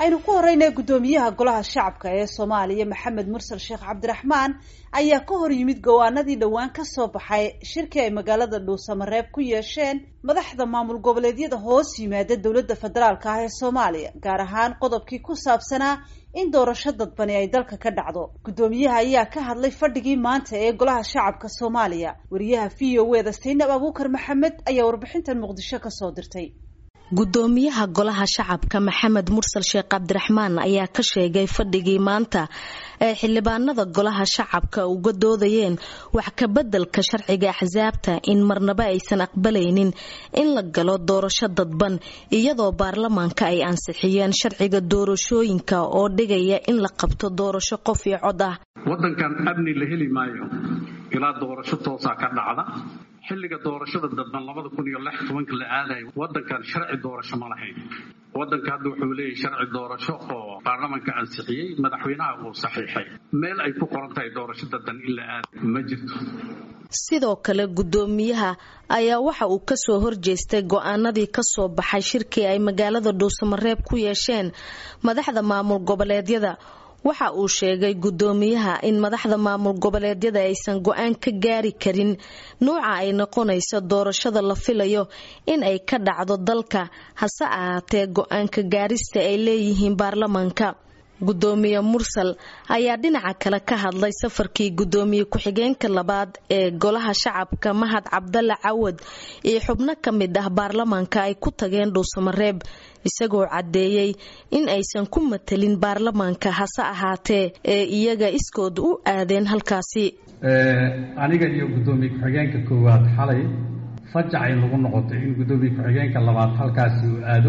aynu ku horeynay guddoomiyaha golaha shacabka ee soomaaliya maxamed mursal sheekh cabdiraxmaan ayaa ka hor yimid gowaanadii dhowaan ka soo baxay shirkii ay magaalada dhuusamareeb ku yeesheen madaxda maamul goboleedyada hoos yimaada dowladda federaalka ah ee soomaaliya gaar ahaan qodobkii ku saabsanaa in doorasho dadbani ay dalka ka dhacdo guddoomiyaha ayaa ka hadlay fadhigii maanta ee golaha shacabka soomaaliya wariyaha v o e da saynab abuukar maxamed ayaa warbixintan muqdisho kasoo dirtay gudoomiyaha golaha shacabka maxamed mursal sheekh cabdiraxmaan ayaa ka sheegay fadhigii maanta ee xildhibaanada golaha shacabka uga doodayeen wax kabeddelka sharciga axsaabta in marnaba aysan aqbalaynin in la galo doorasho dadban iyadoo baarlamaanka ay ansixiyeen sharciga doorashooyinka oo dhigaya in la qabto doorasho qof iyo cod ah wadankan amni la heli maayo ilaa doorasho toosaa ka dhacda xilliga doorashada dadban labada kun iyo lix tobanka la aadayo wadankan sharci doorasho ma lahayn wadanka hadda wuxuu leeyahay sharci doorasho oo baarlamanka ansixiyey madaxweynaha uu saxiixay meel ay ku qoran tahay doorasho dadban in la aada ma jirto sidoo kale guddoomiyaha ayaa waxa uu kasoo horjeestay go-aanadii kasoo baxay shirkii ay magaalada dhuusamareeb ku yeesheen madaxda maamul goboleedyada waxa uu sheegay guddoomiyaha in madaxda maamul goboleedyada aysan go-aan ka gaari karin nuuca ay noqonayso doorashada la filayo in ay ka dhacdo dalka hase ahaatee go-aanka gaarista ay leeyihiin baarlamaanka guddoomiye mursal ayaa dhinaca kale ka hadlay safarkii guddoomiye ku-xigeenka labaad ee golaha shacabka mahad cabdalla cawad iyo xubno ka mid ah baarlamaanka ay ku tageen dhuusamareeb isagoo caddeeyey in aysan ku matelin baarlamaanka hase ahaatee ee iyaga iskood u aadeen halkaasi aniga iyo guddoomiye ku-xigeenka koowaad xalay fajacay nagu noqotay in guddoomiye ku-xigeenka labaad halkaasi uu aado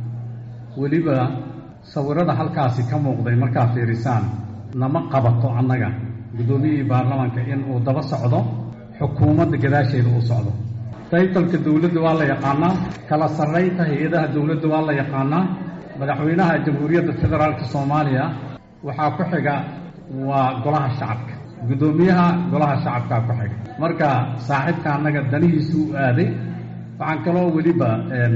weliba sawirada halkaasi ka muuqday markaa fiirisaan nama qabato annaga guddoomiyihii baarlamaanka in uu daba socdo xukuumadda gadaasheeda uu socdo taytalka dowladda waa la yaqaanaa kala sarraynta hay-adaha dowladda waa la yaqaanaa madaxweynaha jamhuuriyadda federaalka soomaaliya waxaa ku xiga waa golaha shacabka guddoomiyaha golaha shacabkaa ku xiga marka saaxiibka annaga danihiisu u aaday waxaan kaloo weliba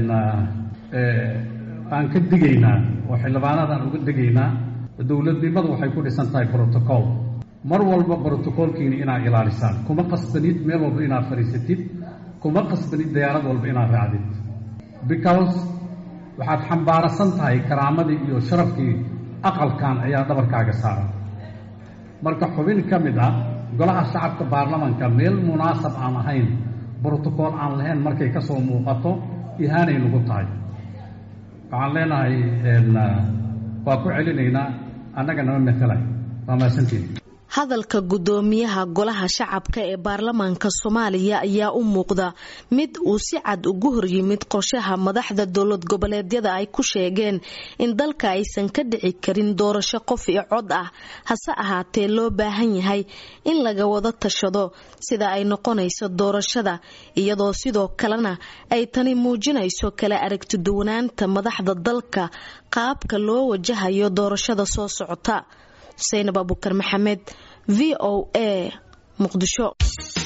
aan ka digaynaa oo xildhibaanadaan uga degaynaa dowladnimadu waxay ku dhisan tahay brotocool mar walba brotocoolkiina inaad ilaalisaan kuma qasbanid meel walba inaad fadhiisatid kuma qasbanid dayaarad walba inaad raacdid because waxaad xambaarasan tahay karaamadii iyo sharafkii aqalkan ayaa dhabarkaaga saaran marka xubin ka mid ah golaha shacabka baarlamanka meel munaasab aan ahayn brotocool aan lahayn markay ka soo muuqato ihaanay nagu tahay waxaan leenahay waa ku celinaynaa annaga nama matalay waa mahadsantiin hadalka guddoomiyaha golaha shacabka ee baarlamaanka soomaaliya ayaa u muuqda mid uu si cad ugu horyimid qorshaha madaxda dowlad goboleedyada ay ku sheegeen in dalka aysan ka dhici karin doorasho qof iyo cod ah hase ahaatee loo baahan yahay in laga wada tashado sida ay noqonayso doorashada iyadoo sidoo kalena ay tani muujinayso kala aragtiduwanaanta madaxda dalka qaabka loo wajahayo doorashada soo socota xuseynab abukar maxamed v o a muqdisho